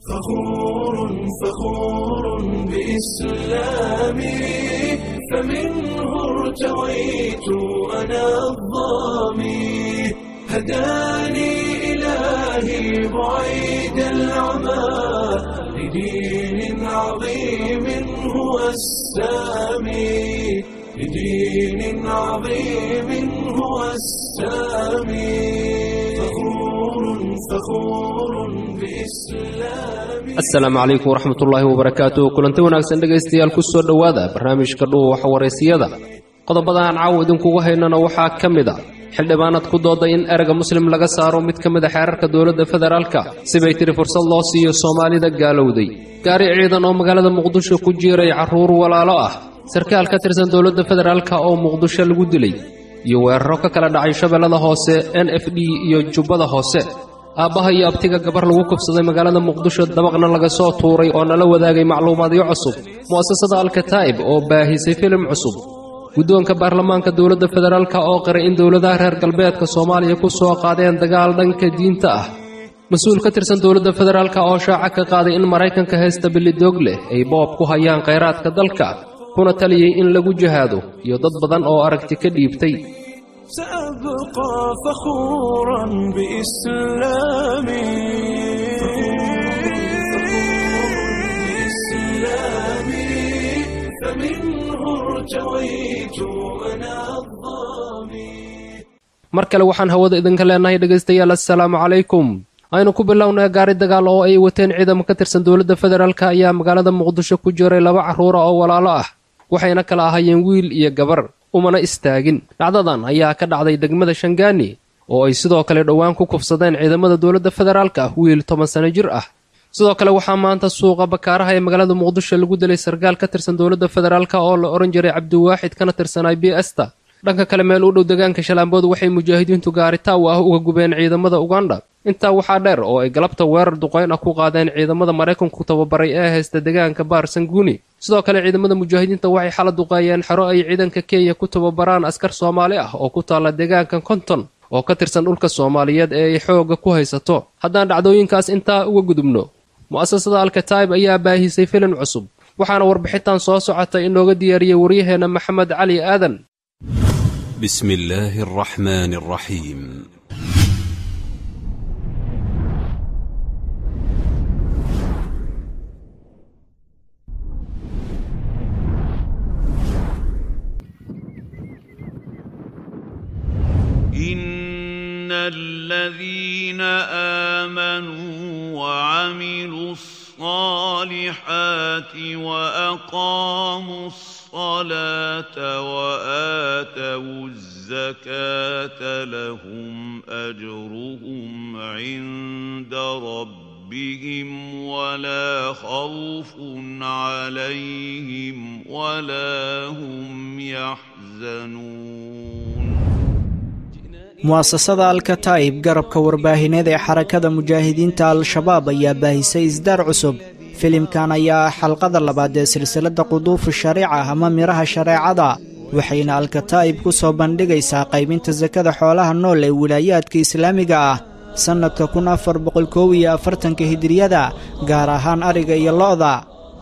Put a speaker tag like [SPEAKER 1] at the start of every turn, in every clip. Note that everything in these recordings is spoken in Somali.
[SPEAKER 1] فخور فخور بإسلامي فمنه ارتويت أنا الظامي هداني إلهي بعيد العمى لدين عظيم هو السامي لدين عظيم هو السامي فخور فخور بإسلامي
[SPEAKER 2] asalaamu calaykum waraxmatullaahi wabarakaatu kulanti wanaagsan dhegaystayaal ku soo dhowaada barnaamijka dhuwa waxwareysiyada qodobada aan caawa idinkugu haynana waxaa ka mid a xildhibaanad ku dooday in erega muslim laga saaro mid ka mid a xeerarka dowladda federaalka sibay tiri fursad loo siiyo soomaalida gaalowday gaari ciidan oo magaalada muqdisho ku jiiray carruur walaalo ah sarkaal ka tirsan dowladda federaalka oo muqdisho lagu dilay iyo weeraro ka kala dhacay shabeellada hoose n f d iyo jubbada hoose aabbaha iyo abtiga gabar lagu kufsaday magaalada muqdisho dabaqna laga soo tuuray oo nala wadaagay macluumaadyo cusub mu'asasada alkataa'ib oo baahisay filim cusub guddoonka baarlamaanka dowladda federaalka oo qiray in dowladaha reer galbeedka soomaaliya ku soo qaadeen dagaal dhanka diinta ah mas-uul ka tirsan dowladda federaalka oo shaaca ka qaaday in maraykanka heesta bilidoog leh ay boob ku hayaan khayraadka dalka kuna taliyey in lagu jihaado iyo dad badan oo aragti ka dhiibtay
[SPEAKER 1] سأبقى فخورا بإسلامي فمنه ارتويت أنا الظامي
[SPEAKER 2] mar kale waxaan hawada idinka leenahay dhegaystayaal assalaamu calaykum aynu ku bilownay gaari dagaal oo ay wateen ciidamo ka tirsan dowladda federaalka ayaa magaalada muqdisho ku jiray laba carruura oo walaalo ah waxayna kala ahaayeen wiil iyo gabar umana istaagin dhacdadan ayaa ka dhacday degmada shangaani oo ay sidoo kale dhowaan ku kufsadeen ciidamada dowladda federaalka wiil toban sano jir ah sidoo kale waxaa maanta suuqa bakaaraha ee magaalada muqdisho lagu dilay sarkaal ka tirsan dowladda federaalka oo la odhan jiray cabdiwaaxid kana tirsanay b esta dhanka kale meel u dhow deegaanka shalaambood waxay mujaahidiintu gaaritaw ah uga gubeen ciidamada uganda intaa waxaa dheer oo ay galabta weerar duqayn ah ku qaadeen ciidamada maraykanku tababaray ee haysta deegaanka baar sanguuni sidoo kale ciidamada mujaahidiinta waxay xala duqeeyeen xero ay ciidanka kenya ku tababaraan askar soomaali ah oo ku taalla deegaanka konton oo ka tirsan dhulka soomaaliyeed ee ay xoogga ku haysato haddaan dhacdooyinkaas intaa uga gudubno mu'asasada alkataib ayaa baahisay filim cusub waxaana warbixintan soo socota inooga diyaariyey waryaheenna maxamed cali aadan
[SPEAKER 3] بسم الله الرحمن الرحيم
[SPEAKER 4] إن الذين آمنوا وعملوا الصالحات وأقاموا الصلاة وآتوا الزكاة لهم أجرهم عند ربهم ولا خوف عليهم ولا هم يحزنون
[SPEAKER 5] mu'asasada alkataa'ib garabka warbaahineed ee xarakada mujaahidiinta al-shabaab ayaa baahisay isdaar cusub filimkan ayaa ah xalqada labaad ee silsiladda quduufu shariica ama midhaha shareecada waxayna alkataa'ib ku soo bandhigaysaa qaybinta sakada xoolaha nool ee wilaayaadka islaamiga ah sannadka kun afar boqol koob iyo afartanka hijiriyada gaar ahaan ariga iyo lo'da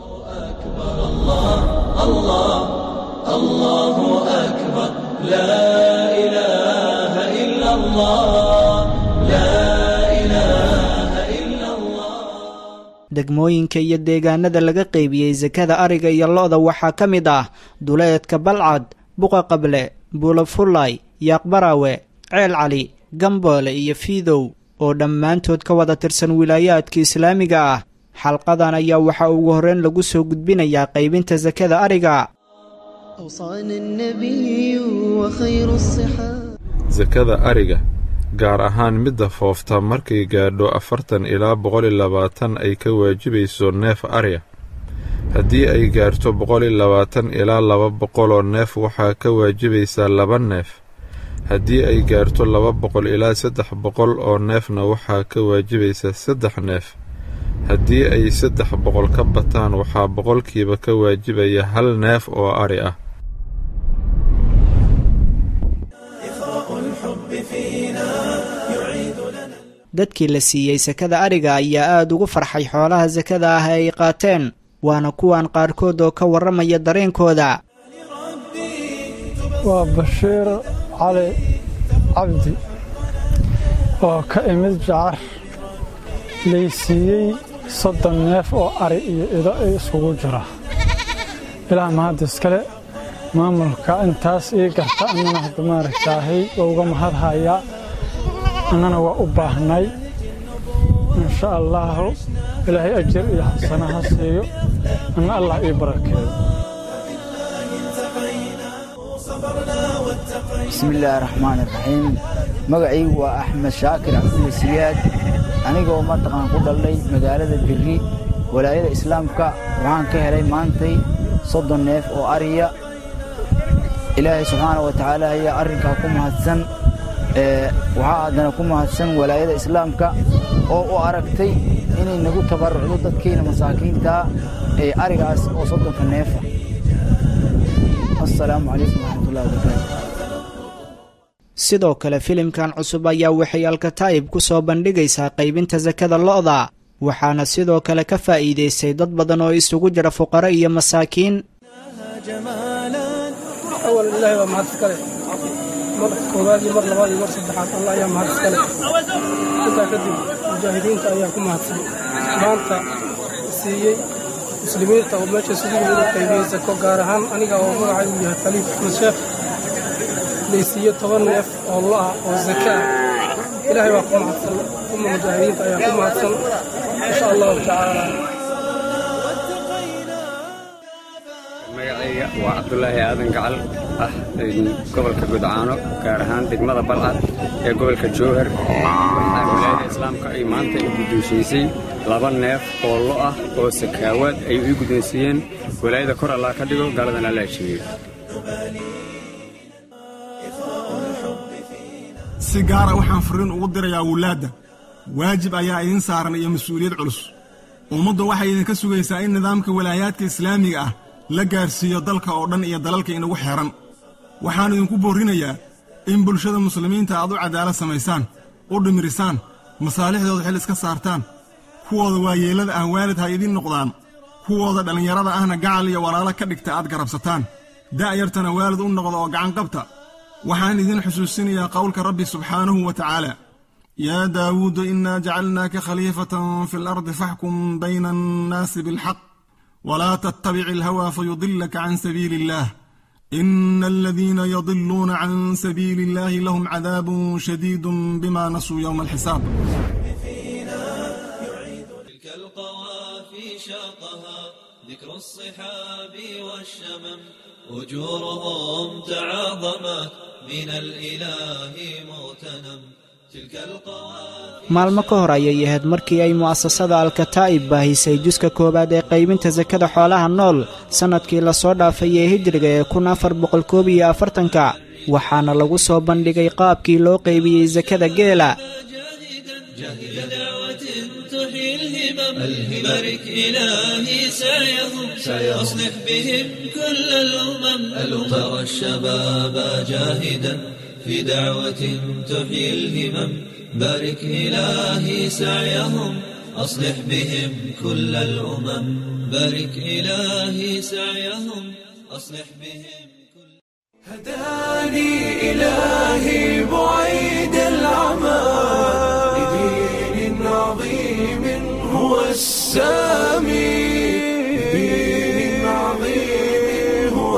[SPEAKER 5] degmooyinka iyo deegaanada laga qaybiyey sakada ariga iyo lo'da waxaa ka mid ah duleedka balcad buqa qable buulafullay yaaqbaraawe ceel cali gamboole iyo fiidow oo dhammaantood ka wada tirsan wilaayaadka islaamiga ah xalqadan ayaa waxaa ugu horreyn lagu soo gudbinayaa qaybinta sakada ariga
[SPEAKER 6] أوصانا النبي وخير الصحاب
[SPEAKER 7] sakada ariga gaar ahaan midda foofta markay gaadho afartan ilaa boqol iyo labaatan ay ka waajibayso neef ariga haddii ay gaarto boqol iyo labaatan ilaa laba boqoloo neef waxaa ka waajibaysaa laba neef haddii ay gaarto laba boqol ilaa saddex boqol oo neefna waxaa ka waajibaysaa saddex neef haddii ay saddex boqol ka bataan waxaa boqolkiiba ka waajibaya hal neef oo ari ah
[SPEAKER 5] dadkii la siiyey sakada ariga ayaa aada ugu farxay xoolaha sakada ah ee ay qaateen waana kuwan qaarkood oo ka warramaya dareenkooda
[SPEAKER 8] waa bashiir cali cabdi oo ka imid jacar laysiiyey soddon neef oo ari iyo ido ay iskugu jira ilaah mahad iskale maamulka intaas ii garta annana hadda maaragtaahay waa uga mahadhayaa annana waa u baahnay insha allaahu ilaahay ajir iyo xasana ha siiyo anna allah ii barakeeyo
[SPEAKER 9] bismillaahi raxmaani raxiim magacaygu waa axmed shaakir cabdulle siyaad anigoo mataqaan ku dhalnay magaalada birri walaayada islaamka waxaan ka helay maantay soddon neef oo ariya ilaahay subxaana wa tacaala ayaa arrinkaa ku mahadsan waxaa haddana ku mahadsan walaayada islaamka oo u aragtay inay nagu tabarrucdo dadkayna masaakiintaa ee arigaas oo soddonka neefa assalaamu calaykum waraxmatullahi wabarakaatu
[SPEAKER 5] sidoo kale filimkan cusub ayaa waxay alkataa'ib ku soo bandhigaysaa qaybinta sakada lo'da waxaana sidoo kale ka faa'iidaystay dad badan oo isugu jira fuqaro iyo masaakiin
[SPEAKER 10] awal ilaahay waa mahad iskale mar koowaad iyo mar labaad iyo mar saddexaad allah ayaa mahad iskale intaa kadib mujaahidiinta ayaa ku mahadsan maanta siiyey muslimiinta oo meesha isugu yimid u qaybiyey sako gaar ahaan aniga oo magacaygu yahay khaliif axmed sheekh laysiiye toban neef oo lo-ah oo zaka ah ilaahay waa ku mahadsan uma mujaahidiinta ayaa ku mahadsan insha allahu tacaala
[SPEAKER 11] magacayga waa cabdulaahi aadan gacal ah gobolka gudcaano gaar ahaan degmada balcad ee gobolka jowhar waxaa walaayada islaamka ay maanta i guddoonsiisay laba neef oo lo ah oo sakaawaad ay ii guddoonsiiyeen walaayada kor allah ka dhigo gaaladan alla ajibiyo
[SPEAKER 12] si gaara waxaan fariin ugu dirayaa wulaadda waajib ayaa idiin saaran iyo mas-uuliyad culus ummaddu waxay idinka sugaysaa in nidaamka walaayaadka islaamiga ah la gaarsiiyo dalka oo dhan iyo dalalka inagu xeehan waxaan idinku boorrinayaa in bulshada muslimiinta aad u cadaalad samaysaan u dhimirisaan masaalixdooda xil iska saartaan kuwooda waayeellada ah waalid ha idiin noqdaan kuwooda dhallinyarada ahna gacal iyo walaalo ka dhigta aad garabsataan da'yartana waalid u noqda oo gacan qabta waxaan idin xusuusinayaa qowlka rabbi subxaanahu wa tacaala yaa daawuudu innaa jacalnaaka khaliifatan fi alardi faxkum bayna annaasi bilxaq walaa tattabici alhawaa fayudilaka can sabiili illaah ina aladiina yadiluuna can sabiili illaahi lahum cadaabun shadiidun bima nasuu yowma alxisaab
[SPEAKER 1] ذكر الصحاب والشمم أجورهم تعاظمت من الإله مغتنم تلك القوافي
[SPEAKER 5] maalmo ka hor ayay ahayd markii ay mu'asasada alkataa'ib baahisay juska koowaad ee qaybinta sakada xoolaha nool sannadkii lasoo dhaafay ee hijriga ee kun afar boqol koob iyo afartanka waxaana lagu soo bandhigay qaabkii loo qaybiyey sakada geela
[SPEAKER 1] تحيي الهمم بارك إلهي سعيهم أصلح بهم كل الأمم ترى الشباب جاهدا في دعوة تحيي الهمم بارك إلهي سعيهم أصلح بهم كل الأمم بارك إلهي سعيهم أصلح بهم
[SPEAKER 6] هداني إلهي بعيد العمى لدين عظيم هو السامي لدين عظيم هو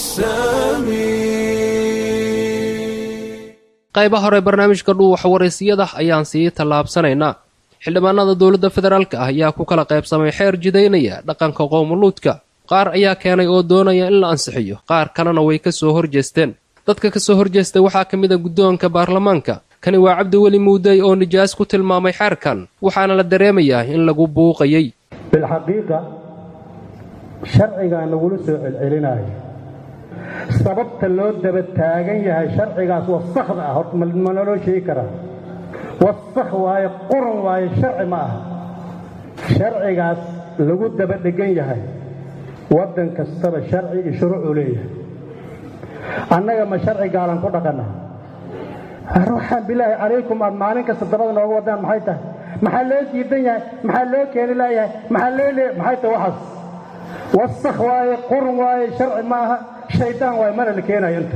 [SPEAKER 6] السامي
[SPEAKER 2] qayba hore barnaamijka dhuuxa waraysiyada ayaan sii tallaabsanaynaa xildhibaanada dowladda federaalka ah ayaa ku kala qaybsamay xeer jidaynaya dhaqanka qowmuluudka qaar ayaa keenay oo doonaya in la ansixiyo qaar kalena way ka soo horjeesteen dadka ka soo horjeestay waxaa ka mid a guddoonka baarlamaanka kani waa cabdiweli muudey oo nijaas ku tilmaamay xeerkan waxaana la dareemayaa in lagu buuqayay
[SPEAKER 13] bilxaqiiqa sharcigaa nagula soo celcelinayo sababta loo daba taagan yahay sharcigaas wasakhda ah horta ma naloo sheegi karaa wasakh waaye quran waaye sharci ma aha sharcigaas lagu daba dhegan yahay waddan kastaba sharci iyo shuruucuu leeyahay annaga ma sharci gaalan ku dhaqanna ruuxaan bilaahi calaykum aad maalin kasta dabada nooga wadaan maxay tahay maxaa loo diidan yahay maxaa loo keeni laayahay maxaa loo le maxay tahay waxaas wasakh waaye qurun waaye sharci maaha shaydaan waaye mana la keenayo inta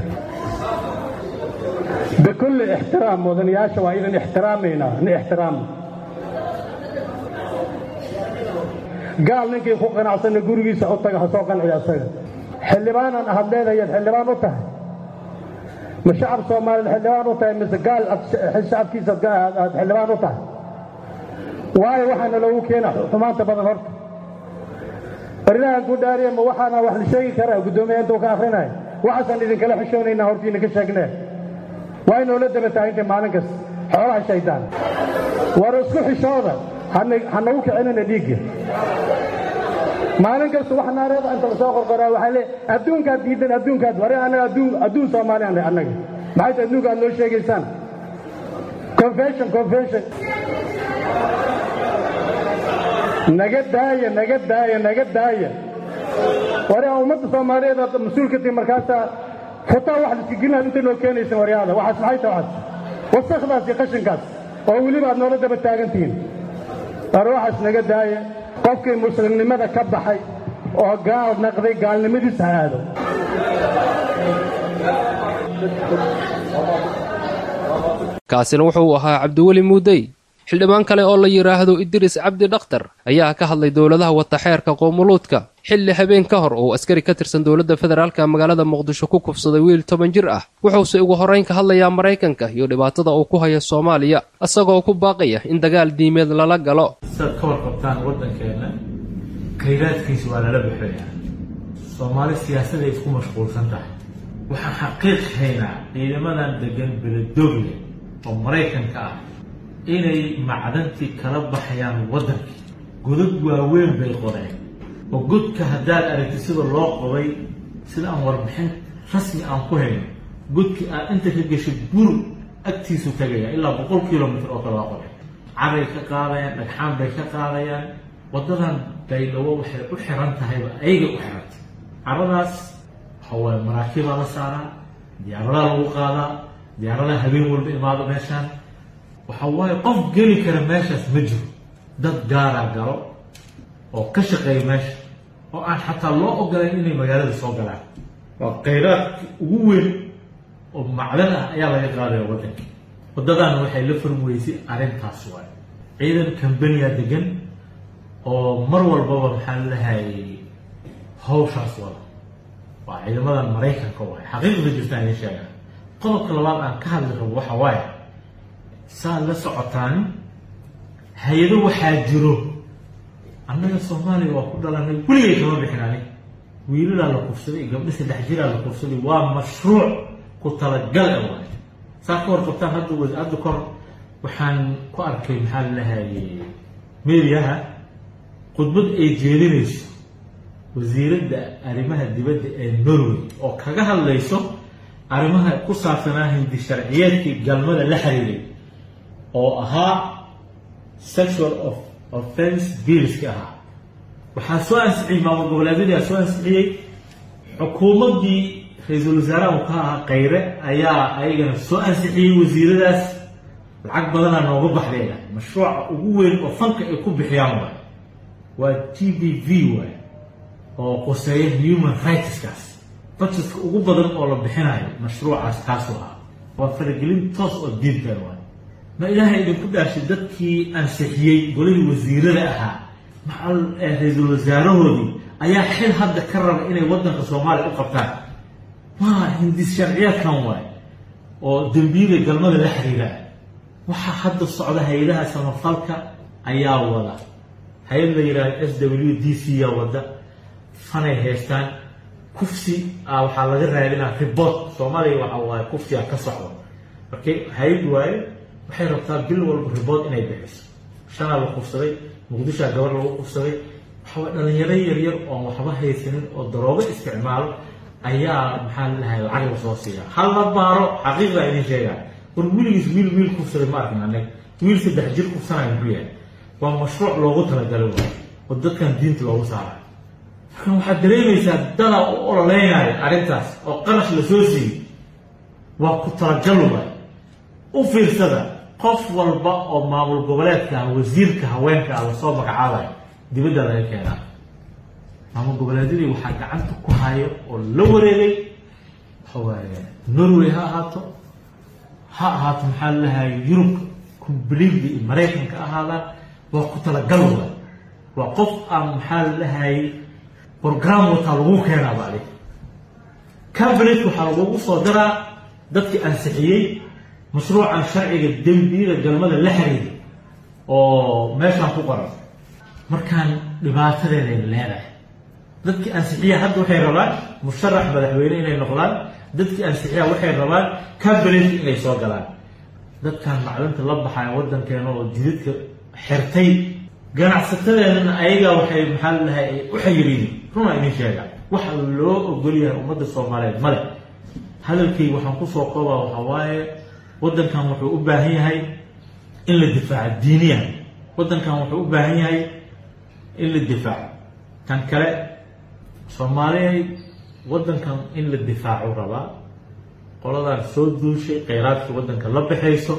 [SPEAKER 13] bikulli ixtiraam mudanayaasha waa idan ixtiraamaynaa ni ixtiraama gaal ninkii ku qanacsanna gurigiisa u taga ha soo qanciya asaga xildhibaanan ahad leedayaad xildhibaan u tahay ma shacab soomaaliyeed xildhibaan u tahay mise gaal shacabkiisa aad xildhibaan u tahay waayo waxaana loogu keena xumaanta badan horta barinahan ku dhaariya ma waxaana wax la sheegi karaa guddoomiya intuu ka akhrinayo waxaasaan idinkala xishoonaynaa horta idinka sheegnee waa inoola daba taagintay maalin kasta xoolaha shaydaan war isku xishooda ha nagu kicinina dhiigga maalin kasta wax naareeda inta lasoo qorqoraa waxaa lee adduunkaad diidan adduunkaad ware annaga adduun adduun soomaaliyan annaga maxay tahay adduunka aad noo sheegaysaan confession confession naga daaya naga daaya naga daaya ware ummadda soomaaliyeed aad mas-uulka tihi markaasaa futaa wax liska gelinaad inta noo keenaysan waryaada waxaas maxay tahay waxaas wasakdaas iyo qashinkaas oo weliba aad noola daba taagan tihiin war waxaas naga daaya qofkii muslimnimada ka baxay oo gaal naqday gaalnimadiisa ha aado
[SPEAKER 2] kaasina wuxuu ahaa cabdiweli muudey xildhibaan kale oo la yidhaahdo idriis cabdi dhakhtar ayaa ka hadlay dowladaha wataxeerka qoomuluudka xilli habeen ka hor uu askari ka tirsan dowladda federaalka magaalada muqdisho ku kufsaday wiil toban jir ah wuxuuse ugu horrayn ka hadlayaa maraykanka iyo dhibaatada uu ku hayo soomaaliya isagoo ku baaqaya in dagaal diimeed lala galo
[SPEAKER 14] saad ka warqabtaan waddankeenna khayraadkiisa waa lala baxayaa soomaali siyaasaday isku mashquulsan tahay waxaan xaqiiq haynaa ciidamadan degan beledogle oo maraykanka ah inay macdantii kala baxayaan waddankii godad waaweyn bay qodeen oo godka haddaad aragti sida loo qoday sida aan warbixin rasmi aan ku hayno godkii aad inta ka gashay bur agtiisu tagaya ilaa boqol kilomitr oo kale waa qoday caday ka qaadayaan dhagxaan bay ka qaadayaan waddadan baydhabo waxay u xiran tahayba ayaga u xirantay caradaas waxawaaye maraakiibaa la saaraa diyaaradaha lagu qaadaa diyaaradaha habeen walba imaado meeshaan waxa waaye qof geli kara meeshaas ma jiro dad gaaraa galo oo ka shaqeeya meesha oo aan xataa loo ogolayn inay magaalada soo galaan waa khayraadka ugu weyn oo macdan ah ayaa laga qaadaya waddanka waddadaana waxay la furweysay arrintaas waaye ciidan kambaniya degan oo mar walbaba maxaa lahayay hawshaas wada waa ciidamadan maraykanka waaye xaqiiqda jirtaan idin sheega qodobka labaad aan ka hadli rabo waxa waaye saad la socotaan hay-ado waxaa jiro annaga soomaaliya waa ku dhalanay weligay kama bixin anig wiilalaa la kufsaday iyo gabdho saddex jiraa la kufsaday waa mashruuc ku talagal e waay saa ka warqabtaan hadda hadda kor waxaan ku arkay maxaa lalahaye mediaha khudbad ay jeedinayso wasiiradda arrimaha dibadda ee norway oo kaga hadlayso arrimaha ku saabsanaa hindi sharciyeedkii galmada la xiriiray oo ahaa sexual of offense billska ahaa waxaa soo ansixiyey maamul goboleedyadii soo ansixiyey xukuumaddii ra-iisul wasaaraha uu ka ahaa khayre ayaa ayagana soo ansixiyey wasiiradaas lacag badanaa nooga baxdayna mashruuca ugu weyn oo fanka ay ku bixiyaan waay waa t b v waay oo qoseeya human rightskaas budgetka ugu badan oo la bixinayo mashruucaas kaasuu ahaa waa faragelin toos oo diintan waay ma ilaahay idinku dhaashay dadkii ansixiyey golihii wasiirada ahaa macal ra-iisul wasaarahoodii ayaa xil hadda ka raba inay waddanka soomaaliya u qabtaan waa hindis sharciyaadkan waay oo dembiyada galmada la xiriira waxaa hadda socda hay-adaha samafalka ayaa wada hay-ad la yidhahdo s w d c yaa wada fanay haystaan kufsi a waxaa laga raadinaa ribot soomaaliya waxa waaye kufsiga ka socdo markay hay-ad waaye waxay rabtaa bil walba ribood inay bixiso shanaa la kufsaday muqdishoa gabar lagu kufsaday waxawaa dhalinyaro yaryar oon waxba haysanin oo daroogo isticmaalo ayaa maxaa lalahay lacag lasoo siiya hal la baaro xaqiiqda idin sheegaa war weligiis wiil wiil kufsaday ma arkin anag wiil saddex jir kufsanaya muxuu yahay waa mashruuc loogu talagalay waay oo dadkan diinta loogu saarayo markan waxaad dareemaysaa dadaa u ololeynaya arrintaas oo qarash lasoo siiyey waa ku talagal waay u fiirsada qof walba oo maamul goboleedka ah wasiirka haweenka ah lasoo magacaabayo dibadda laga keenaa maamul goboleedyadii waxaa gacanta ku hayo oo la wareegay waxa waaye norway ha ahaato ha ahaato maxaa lalahay yurub completely iyo maraykanka ahaadaan waa ku talagalwa waa qof aan maxaa lalahay program wataa lagu keenaaba adig cabinet waxaa lagugu soo daraa dadkii ansixiyey mashruucan sharciga dembiyada galmada la xiriiray oo meeshaan ku qoran markaan dhibaatadeeday leedahay dadkii ansixiya hadda waxay rabaan musharax madaxweyne inay noqdaan dadkii ansixiya waxay rabaan cabinet inay soo galaan dadkan macdanta la baxaya wadankeena oo jidadka xirtay ganacsatadeedana ayaga waxay maxaa lalahay ay u xayiriin runa idin sheega waxa loo ogol yahay ummadda soomaaliyeed male hadalkayga waxaan kusoo koobaa waxaa waaye waddankan wuxuu u baahan yahay in la difaaco diiniyan waddankan wuxuu u baahan yahay in la difaaco tan kale soomaaliya waddankan in la difaaco rabaa qoladan soo duushay kheyraadkii waddanka la baxayso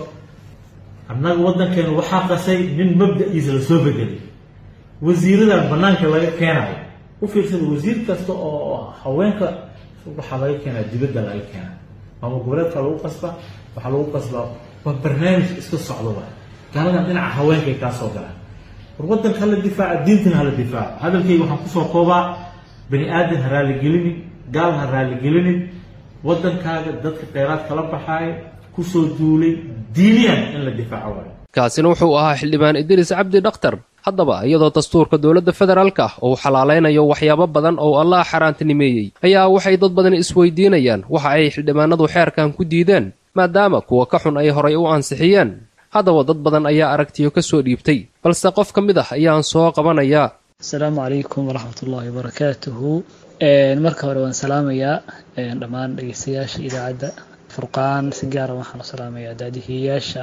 [SPEAKER 14] annaga waddankeenu waxaa qasay nin mabda-iisa lasoo bedelay wasiiradan banaanka laga keenayo u fiirsada wasiir kasta oo haweenka waxaa laga keenaa dibadda laga keenaa maamul goboleedka lagu qasba waxaa lagu qasbaa waa barnaamij iska socdo wa gaaladan dhinaca haweenkay kaa soo galaan war waddanka hala difaaca diintana hala difaaco hadalkayga waxaan kusoo koobaa bani aadan ha raaligelinin gaal ha raaligelinin waddankaaga dadka kheyraadka la baxaaya kusoo duulay diiniyan in la difaaco waayo
[SPEAKER 2] kaasina wuxuu ahaa xildhibaan idriis cabdi dhakhtar haddaba iyadoo dastuurka dowladda federaalka ah uu xalaalaynayo waxyaabo badan oo allah xaaraantinimeeyey ayaa waxay dad badan isweydiinayaan waxa ay xildhibaanadu xeerkan ku diideen maadaama kuwa ka xun ay horay u ansixiyeen haddaba dad badan ayaa aragtiyo ka soo dhiibtay balse qof ka mid ah ayaan soo qabanayaa
[SPEAKER 15] asalaamu calaykum waraxmat ullaahi wabarakaatuhu marka hore waan salaamayaa dhammaan dhegeystayaasha idaacadda furqaan si gaara waxaan u salaamayaa daadihiyayaasha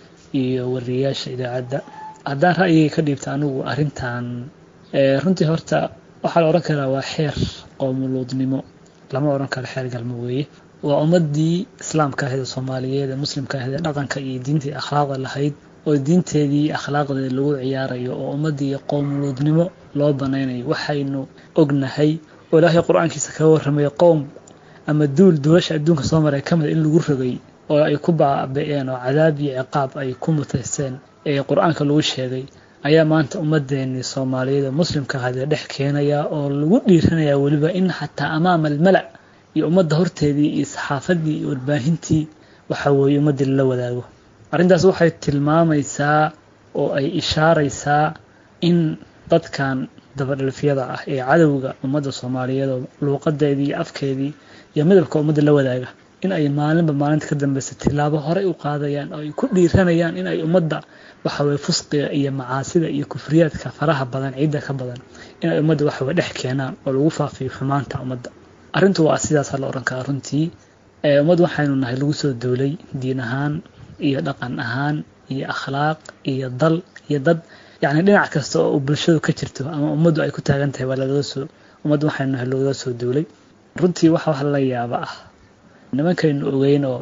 [SPEAKER 15] iyo wariyayaasha idaacadda haddaan ra'yigay ka dhiibta anigu arrintan runtii horta waxaa la odhan karaa waa xeer qoomuluudnimo lama odhan karo xeer galmo weeye waa ummadii islaamka ahayd ee soomaaliyeed ee muslimka ahayd ee dhaqanka iyo diintii akhlaaqda lahayd oo diinteedii akhlaaqdeeda lagu ciyaarayo oo ummadii qoomuluudnimo loo banaynayo waxaynu ognahay oo ilaahay qur-aankiisa kaga warramay qowm ama duul duulasha adduunka soo maray ka mid in lagu rogay oo ay ku baabi'een oo cadaab iyo ciqaab ay ku mutaysteen ee qur-aanka lagu sheegay ayaa maanta ummadeenii soomaaliyeed ee muslimka ahayd ee dhex keenaya oo lagu dhiiranayaa weliba in xataa amaama almala iyo ummadda horteedii iyo saxaafadii iyo warbaahintii waxa weeye ummaddii lala wadaago arrintaas waxay tilmaamaysaa oo ay ishaaraysaa in dadkan dabadhalfyada ah ee cadowga ummadda soomaaliyeed oo luuqadeedii iyo afkeedii iyo midabka ummadda la wadaaga in ay maalinba maalinta ka dambeysa tilaabo horey u qaadayaan oo ay ku dhiiranayaan in ay ummadda waxaweye fusqiga iyo macaasida iyo kufriyaadka faraha badan ciidda ka badan in ay ummadda waxaweye dhex keenaan oo lagu faafiyo xumaanta ummadda arrintu waa sidaasa la odhan karaa runtii ummad waxaynu nahay lagu soo duulay diin ahaan iyo dhaqan ahaan iyo akhlaaq iyo dal iyo dad yacni dhinac kasta oo bulshadu ka jirto ama ummaddu ay ku taagan tahay waa lagaga soo ummad waxaynu nahay lagaga soo duulay runtii waxa wax la yaaba ah nimankaynu ogeyn oo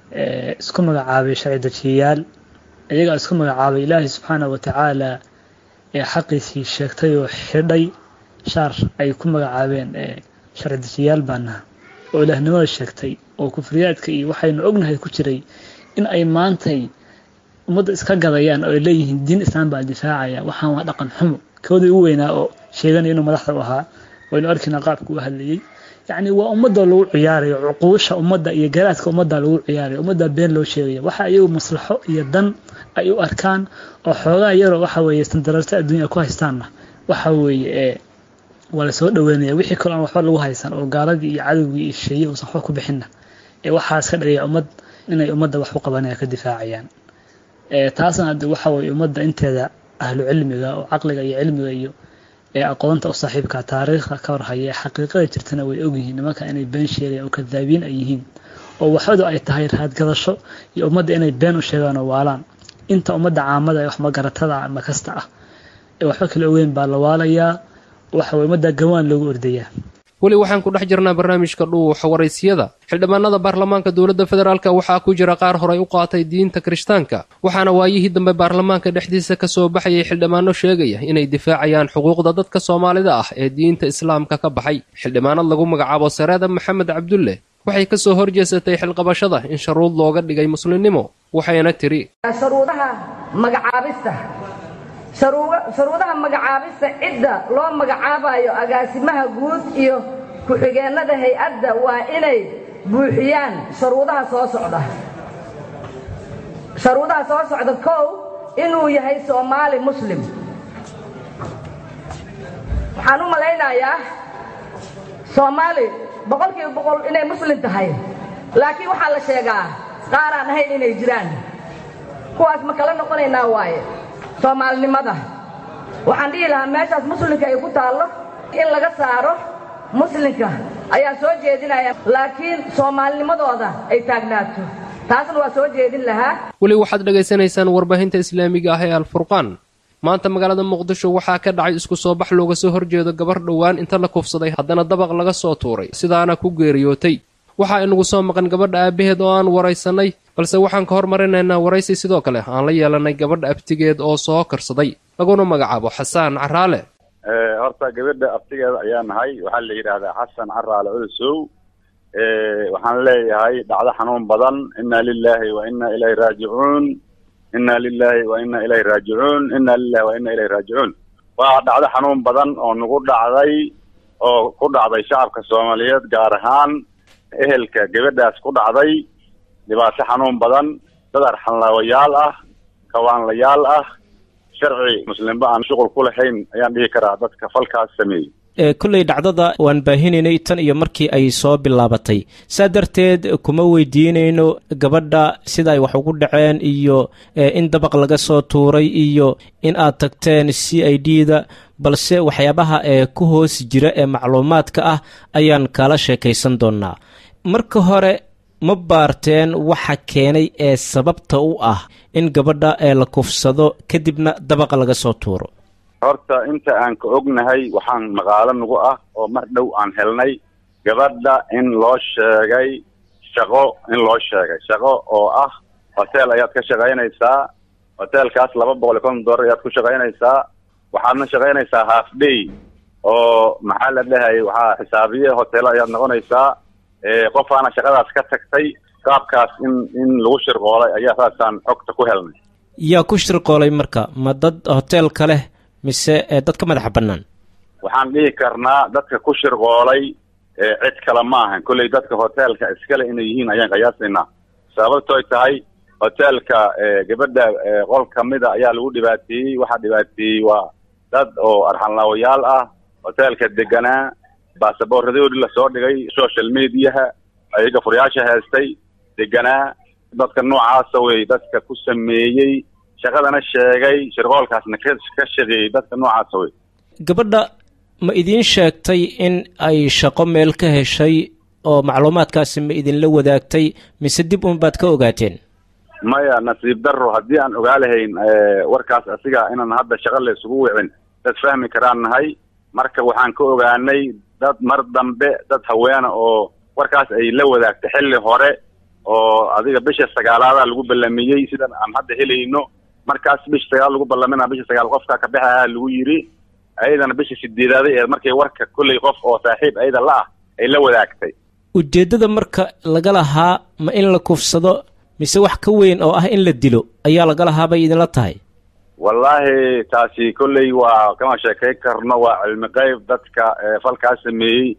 [SPEAKER 15] isku magacaabay sharci dejiyayaal iyagaa isku magacaabay ilaahay subxaana wa tacaala ee xaqiisii sheegtay oo xidhay shaar ay ku magacaabeen sharci dejiyayaal baanaha oo ilaahnimada sheegtay oo kufriyaadka iyo waxaynu ognahay ku jiray in ay maantay ummadda iska gadayaan oo ay leeyihiin diin islaam baa difaacaya waxaan waa dhaqan xumo koodii u weynaa oo sheeganaya inuu madaxda u ahaa waynu arkaynaa qaabka u hadlayay yacni waa ummadda lagu ciyaarayo cuquusha ummadda iyo garaadka ummadda lagu ciyaarayo ummadda been loo sheegaya waxa iyagu maslaxo iyo dan ay u arkaan oo xoogaa yaroo waxa weeye sandararta adduunya ku haystaanna waxa weeye ee waa lasoo dhaweynaya wixii kaloo aan waxba lagu haysan oo gaaladii iyo cadowgii iyo sheeye uusan waxba ku bixinna ee waxaas ka dhigaya ummad inay ummadda wax u qabanaya ka difaacayaan taasna hadde waxa weeye ummadda inteeda ahlu cilmiga oo caqliga iyo cilmiga iyo ee aqoonta u saaxiibka taariikhda ka warhaya ee xaqiiqada jirtana way ogyihiin nimanka inay been sheegayaan oo kadaabiin ay yihiin oo waxadu ay tahay raadgadasho iyo ummadda inay been u sheegaan oo waalaan inta ummadda caamada ee wax magaratada ama kasta ah ee waxba kala ogeyn baa la waalayaa waxa weye ummadda gawaan loogu ordayaa
[SPEAKER 2] weli waxaan ku dhex jirnaa barnaamijka dhuuxa waraysyada xildhibaanada baarlamaanka dowladda federaalk waxaa ku jira qaar horay u qaatay diinta kirishtaanka waxaana waayihii dambe baarlamaanka dhexdiisa ka soo baxayay xildhibaano sheegaya inay difaacayaan xuquuqda dadka soomaalida ah ee diinta islaamka ka baxay xildhibaanad lagu magacaabo sareeda maxamed cabdulle waxay ka soo horjeesatay xilqabashada in sharuud looga dhigay muslimnimo waxayna tiri
[SPEAKER 16] sharuudaha magacaabista sharuudaha magacaabista cidda loo magacaabayo agaasimaha guud iyo ku-xigeennada hay-adda waa inay buuxiyaan sharuudaha soo socda sharuudaha soo socda kow inuu yahay soomaali muslim waxaan u malaynayaa soomaali boqolkiiba boqol inay muslim tahay laakiin waxaa la sheegaa qaaraan ahayn inay jiraan kuwaas ma kala noqonaynaa waaye soomaalinimada waxaan dhihi lahaa meeshaas muslimka ay ku taallo in laga saaro muslimka ayaa soo jeedinaya laakiin soomaalinimadooda ay taagnaato taasna waa soo jeedin lahaa
[SPEAKER 2] weli waxaad dhegaysanaysaan warbaahinta islaamiga ah ee alfurqaan maanta magaalada muqdisho waxaa ka dhacay isku soo bax looga soo horjeedo gabar dhowaan inta la kufsaday haddana dabaq laga soo tuuray sidaana ku geeriyootay waxaa inagu soo maqan gabadha aabbaheed oo aan waraysanay balse waxaan ka hormarinaynaa waraysi sidoo kale aan la yeelanay gabadha abtigeed oo soo karsaday laguna magacaabo xasaan caraale
[SPEAKER 17] horta gabadha abtigeeda ayaa nahay waxaa la yidhaahdaa xasan caraale culusow waxaan leeyahay dhacdo xanuun badan inna lilahi wa inna ilayhi raajicuun inna lilahi wa inna ilayhi raajicuun inna lilahi wa inna ilayhi raajicuun waa dhacdo xanuun badan oo nagu dhacday oo ku dhacday shacabka soomaaliyeed gaar ahaan ehelka gabadhaas ku dhacday dhibaato xanuun badan dad arxanlaawayaal ah kawaanlayaal ah sharci muslimba aan shuqul ku lahayn ayaan dhihi karaa dadka falkaas sameeyey
[SPEAKER 18] kolley dhacdada waan baahinaynay tan iyo markii ay soo bilaabatay saa darteed kuma weydiinayno gabadha sida ay wax ugu dhaceen iyo in dabaq laga soo tuuray iyo in aad tagteen c i d da balse waxyaabaha ee ku hoos jira ee macluumaadka ah ayaan kala sheekaysan doonnaa marka hore ma baarteen waxa keenay ee sababta u ah in gabadha ee la kufsado kadibna dabaqa laga soo tuuro
[SPEAKER 17] horta inta aan ka ognahay waxaan maqaalo nagu ah oo mar dhow aan helnay gabadha in loo sheegay shaqo in loo sheegay shaqo oo ah hotel ayaad ka shaqaynaysaa hotelkaas laba boqol iyo konton dollar ayaad ku shaqaynaysaa waxaadna shaqaynaysaa half day oo maxaa la dhahayay waxaa xisaabiye hotelo ayaad noqonaysaa qofaana shaqadaas ka tagtay qaabkaas in in lagu shirqoolay ayaa saasaan xogta ku helnay
[SPEAKER 18] yaa ku shirqoolay marka ma dad hoteelka leh mise dad ka madaxa bannaan
[SPEAKER 17] waxaan dhihi karnaa dadka ku shirqoolay cid kale ma ahan kolley dadka hoteelka iskale inay yihiin ayaan qiyaasaynaa sababtoy tahay hoteelka gabadha qol kamida ayaa lagu dhibaateeyey waxaa dhibaateeyey waa dad oo arxanlaawayaal ah hoteelka deganaa baasaboorradoodii lasoo dhigay social mediaha ayaga furyaasha heestay deganaa dadka noocaasa wey dadka ku sameeyey shaqadana sheegay shirqoolkaasna ka ka shaqeeyey dadka noocaasa wey
[SPEAKER 18] gabadha ma idiin sheegtay in ay shaqo meel ka heshay oo macluumaadkaasi ma idinla wadaagtay mise dib unbaad ka ogaateen
[SPEAKER 17] maya nasiib darro haddii aan ogaa lahayn warkaas asiga inaan hadda shaqo la isugu wicin dad fahmi karaan nahay marka waxaan ka ogaanay dad mar dambe dad haweena oo warkaas ay la wadaagtay xilli hore oo adiga bisha sagaalaada lagu ballamiyey sidan aan hadda helayno markaas bisha sagaal lagu ballamina bisha sagaal qofka ka baxaha lagu yidhi ayadana bisha sideedaaday ee markay warka kolley qof oo saaxiib ayada la ah ay la wadaagtay
[SPEAKER 18] ujeeddada marka laga lahaa ma in la kufsado mise wax ka weyn oo ah in la dilo ayaa laga lahaa bay idinla tahay
[SPEAKER 17] wallaahi taasi kolley waa kama sheekay karno waa cilmi qayb dadka falkaas sameeyey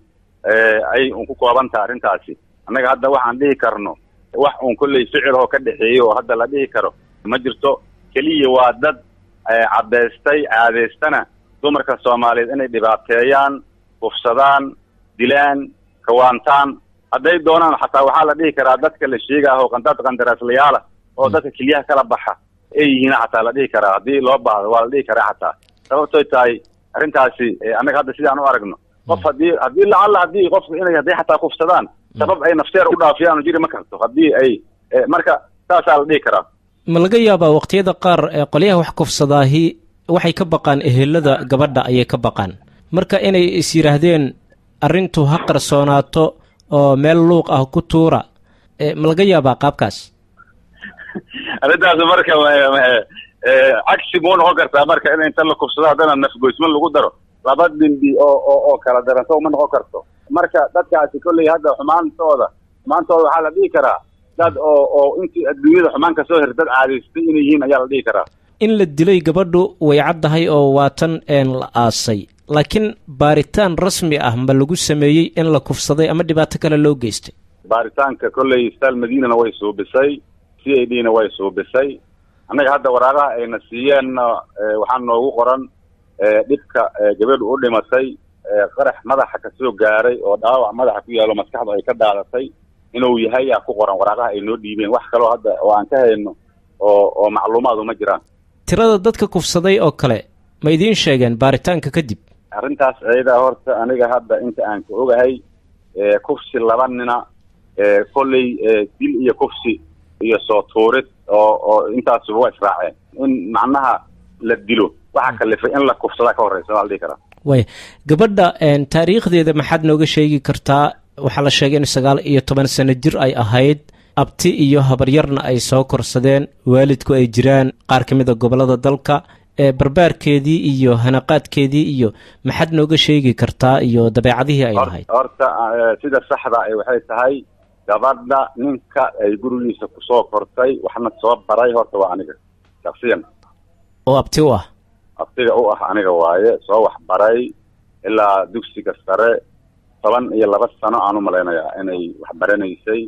[SPEAKER 17] ay un ku kooban taha arrintaasi annaga hadda waxaan dhihi karno wax uun kolley ficiloo ka dhexeeya oo hadda la dhihi karo ma jirto keliya waa dad caddaystay caadeystana dumarka soomaaliyeed inay dhibaateeyaan kufsadaan dilaan kawaantaan hadday doonaan xataa waxaa la dhihi karaa dadka la sheegaah oo dad qandaraaslayaala oo dadka keliyaha kala baxa ay yihiin xataa la dhihi karaa haddii loo baahdo waa la dhihi karaa xataa sababtoy tahay arrintaasi annaga hadda sidaan u aragno qof haddii haddii lacalla haddii qofku inay hadday xataa kufsadaan sabab ay nafteer u dhaafiyaan jiri ma karto haddii ay marka saasaa la dhihi karaa
[SPEAKER 18] ma laga yaabaa waqtiyada qaar qolyaha wax kufsadaahi waxay ka baqaan ehelada gabadha ayay ka baqaan marka inay is yidhaahdeen arrintu ha qarsoonaato oo meel luuq ah ku tuura ma laga yaabaa qaabkaas
[SPEAKER 17] arrintaas marka cagsi muu noqon kartaa marka in inta la kufsado haddana nafgoysman lagu daro laba dimbi oo oo oo kala daranto uma noqon karto marka dadkaasi kolley hadda xumaantooda xumaantooda waxaa la dhihi karaa dad oo oo intii adduunyada xumaan kasoo hir dad caadaystay inay yihiin ayaa la dhihi karaa
[SPEAKER 18] in la dilay gabadhu way caddahay oo waatan een la aasay laakiin baaritaan rasmi ah ma lagu sameeyey in la kufsaday ama dhibaato kale loo geystay
[SPEAKER 17] baaritaanka kolley stal madiinana way suubisay c a d na way suubisay annaga hadda waraaqaha ayna siiyeenna waxaa noogu qoran dhibka gabadhu u dhimatay qarax madaxa kasoo gaaray oo dhaawac madaxa ku yaalo maskaxdu ay ka dhaadatay inuu yahay yaa ku qoran waraaqaha ay noo dhiibeen wax kaloo hadda oo aan ka hayno oo oo macluumaadu ma jiraan
[SPEAKER 18] tirada dadka kufsaday oo kale ma idiin sheegeen baaritaanka kadib
[SPEAKER 17] arrintaas ayadaa horta aniga hadda inta aan ka ogahay kufsi laba nina kolley dil iyo kufsi iyo soo tuurid oo oo intaasuba waa israaceen in macnaha la dilo waxaa kalifay in la kufsadaa ka horreysa waa la dhihi karaa
[SPEAKER 18] waaya gabadha taariikhdeeda maxaad nooga sheegi kartaa waxaa la sheegay in sagaal iyo toban sano jir ay ahayd abti iyo habaryarna ay soo korsadeen waalidku ay jiraan qaar ka mid a gobollada dalka barbaarkeedii iyo hanaqaadkeedii iyo maxaad nooga sheegi kartaa iyo dabeecadihii ay lahayd
[SPEAKER 17] horta sida saxda ay waxay tahay gabadha ninka ay gurigiisa kusoo kortay waxna soo baray horta waa aniga shaksiyan
[SPEAKER 18] oo abti u ah
[SPEAKER 17] abtiga u ah aniga waaye soo waxbaray ilaa dugsiga sare toban iyo laba sano aan u malaynayaa inay waxbaranaysay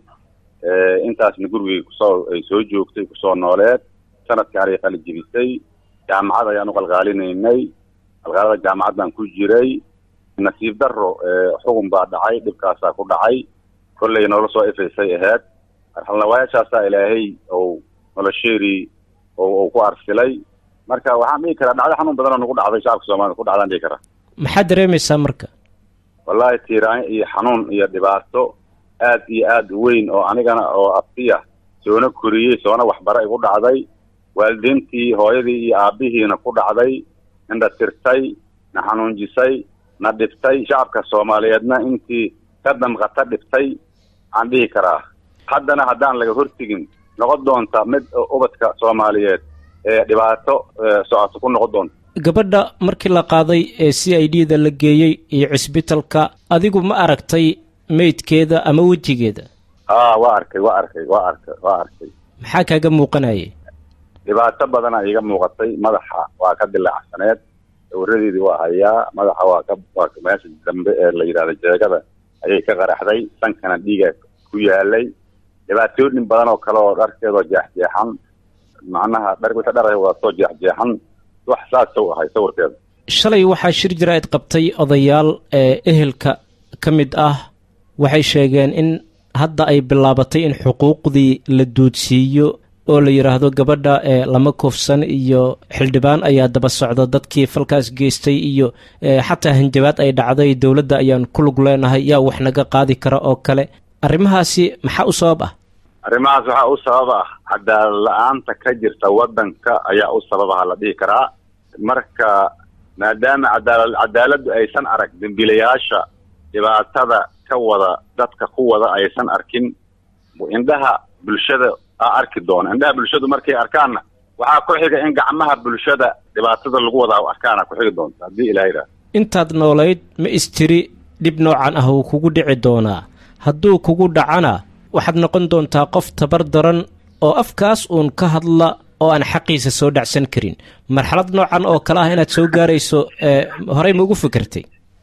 [SPEAKER 17] intaasna gurigay kusoo ay soo joogtay kusoo nooleed sanadkaan ay qalijibisay jaamacad ayaan u qalqaalinaynay qalqaalada jaamacaddaan ku jiray nasiib daro xugun baa dhacay dhibkaasaa ku dhacay kolley noola soo ifaysay ahayd arxalnawaayaashaasaa ilaahay ou nolosheedii ou ku arsilay marka waxaan dhihi karaa dhacdo xanuun badan oo nagu dhacday shacabka soomaalida ku dhacdaan dhihi karaa
[SPEAKER 18] maxaad dareemaysaa marka
[SPEAKER 17] wallaahi tiiraanyo iyo xanuun iyo dhibaato aad iyo aad u weyn oo anigana oo abtiya soona koriyey soona waxbara igu dhacday waalidiintii hooyadii iyo aabbihiina ku dhacday indha tirtay na xanuunjisay na dhibtay shacabka soomaaliyeedna intii ka damqata dhibtay aan dhihi karaa haddana haddaan laga hortegin noqon doonta mid ubadka soomaaliyeed ee dhibaato socoto ku noqon doonta
[SPEAKER 18] gabadha markii la qaaday ee c i d da la geeyey iyo cisbitalka adigu ma aragtay meydkeeda ama wejigeeda
[SPEAKER 17] a waa arkay waa arkay waa arkay waa arkay
[SPEAKER 18] maxaa kaaga muuqanayay
[SPEAKER 17] dhibaato badana iiga muuqatay madaxa waa ka dilaacsaneed sawiradeedii waa hayaa madaxa waa ka waa meesha dambe ee la yidhahda jeegada ayay ka qaraxday sankana dhiiga ku yaalay dhibaatooyin badan oo kale oo dharkeedoo jeexjeexan macnaha dhar wixii dhar ay wadatoo jeexjeexan wax saasa u ahay sawirkeeda
[SPEAKER 18] shalay waxaa shir jira-id qabtay odayaal ee ehelka ka mid ah waxay sheegeen in hadda ay bilaabatay in xuquuqdii la duudsiiyo oo la yidhaahdo gabadha ee lama kufsan iyo xildhibaan ayaa daba socda dadkii falkaas geystay iyo xataa hanjabaad ay dhacday dowladda ayaan ku lug leenahay yaa wax naga qaadi kara oo kale arrimahaasi maxaa u sabab ah
[SPEAKER 17] arrimahaas waxaa u sabab ah cadaalad la-aanta ka jirta waddanka ayaa u sababaha la dhihi karaa marka maadaama cadaala cadaaladdu aysan arag dembiilayaasha dhibaatada ka wada dadka ku wada aysan arkin indhaha bulshada aa arki doona indhaha bulshadu markay arkaanna waxaa ku xiga in gacmaha bulshada dhibaatada lagu wadaa arkaana ku xigi doonta haddii ilaha yidhaha
[SPEAKER 18] intaad noolayd ma istiri dhib noocan ah uu kugu dhici doonaa hadduu kugu dhacana waxaad noqon doontaa qof tabar daran oo afkaas uun ka hadla oo aan xaqiisa soo dhacsan karin marxalad noocan oo kale ah inaad soo gaarayso horey ma ugu fikirtay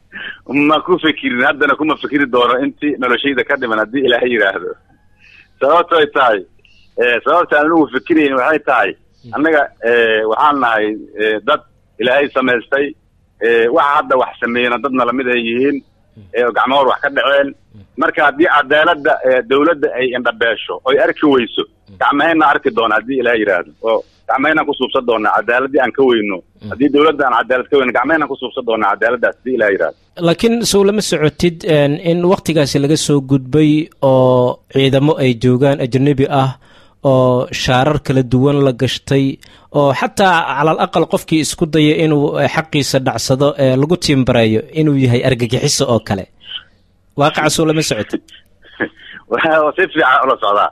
[SPEAKER 17] ma ku fikirin haddana kuma fikiri doono intii noloshayda ka dhiman haddii ilaahay yidhaahdo sababtoy tahay sababta aan ugu fikirayn waxay tahay annaga waxaan nahay dad ilaahay samaystay waxa hadda wax sameeyena dadna lamid ay yihiin gacmahoor wax ka dhaceen marka haddii cadaaladda dawladda ay indhabeesho oy arki weyso gacmahayna arki doona haddii ilaah yidhaahdo oo gacmahaynaan kusuubsan doonaa cadaaladdii aan ka weyno haddii dawladda aan cadaalad ka weyno gacmahaynaan kusuubsan doonaa cadaaladdaas haddii ilaah yidhahdo
[SPEAKER 18] laakiin sow lama socotid in wakhtigaasi laga soo gudbay oo ciidamo ay joogaan ajnabi ah oo shaarar kala duwan la gashtay oo xataa calal aqal qofkii isku daya inuu xaqiisa dhacsado lagu tiimbareeyo inuu yahay argagixiso oo kale waaqicasoo lama socoto
[SPEAKER 17] si fiican ula socdaa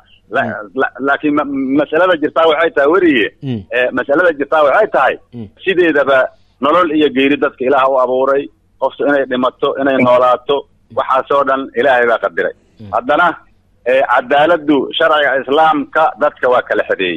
[SPEAKER 17] laakiin masalada jirtaa waxay tahay weriye masalada jirtaa waxay tahay sideedaba nolol iyo geeri dadka ilaah u abuuray qoftu inay dhimato inay noolaato waxaasoo dhan ilaahay baa qadiray haddana cadaaladdu sharciga islaamka dadka waa kala xedeeyey